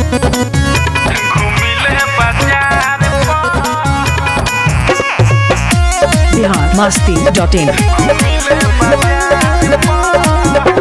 घूमिले बाजार बिहार मस्ती dot in घूमिले बाजार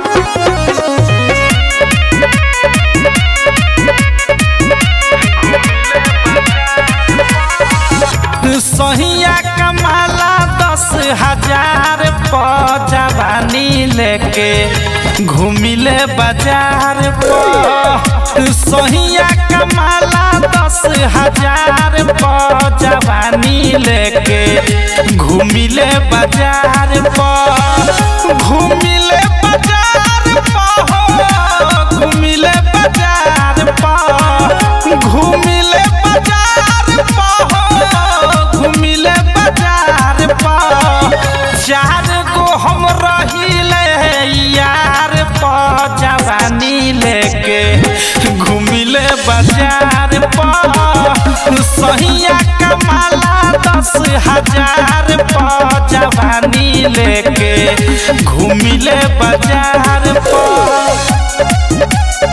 सहिया कमाला दस हजार प जवानी लेके घूमिले बाजार प सहिया कमाला दस हजार प जवानी लेके घूमिले बाजार प घूमिले बाजार प हो घूमिले बाजार प घूमिले बाजार प हो घूमिले बाजार प चार गो हम रहिले यार प जवानी लेके घूमिले बाजार प सहिया कमाला दस हजार प जवानी लेके घूमिले बाजार प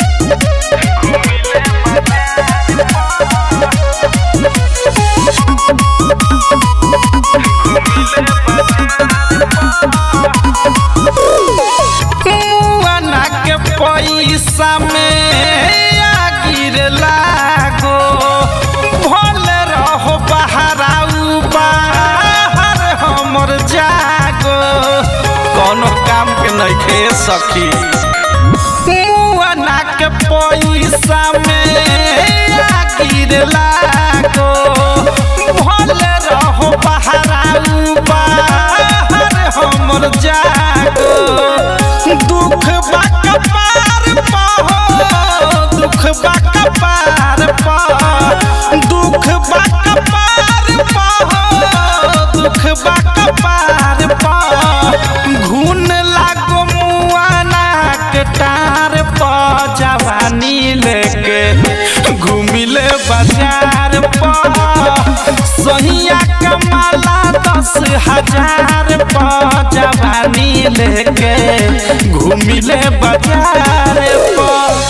मुआना के पैसा में आ गिर लागो भल रहो बहराऊ बाहर हमर जागो कोनो काम के नइखे सखी मुआना के पैसा में आ गिर लागो भल रहो बहराऊ बाहर हमर जागो दुख बा कपार पाहो दुख बा कपार पा दुख बा कपार पाहो दुख बा कपार पा घुन लागो मुआना के टार प जवानी लेके घूमिले बाजार प सहिया कमाला दस हजार प जवानी लेके घूमिले बाजार प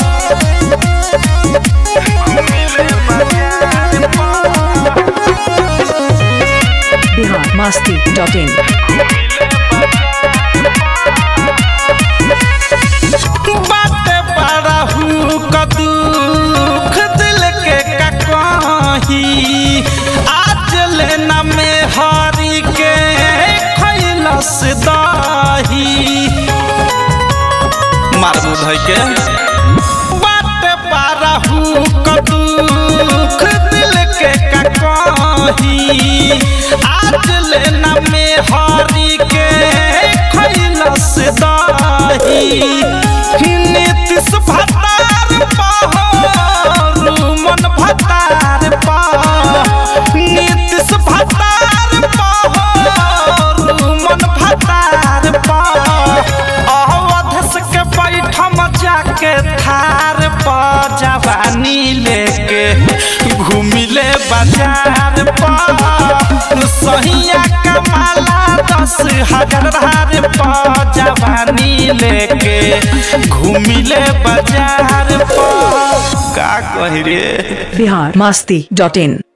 घूमिले बाजार प बिहार मस्ती डॉट इन बाटे बड़ा हूँ का दुख दिल के का कही आज लेना में हारी के खैलस दही मार बुझाई के बाटे बड़ा हूँ का दुख दिल के का कही आज लेना में हारी के खैलस दही नीतिश भतार पाहो मन भतार पा नीतिश भतार पाहो मन भतार पा अवधस के बैठम जाके थार प जवानी लेके घूमिले बाजार प सहिया कमाला दस हजार प जवानी लेके घूमिले बाजार प का कही रे बिहार मस्ती डॉट इन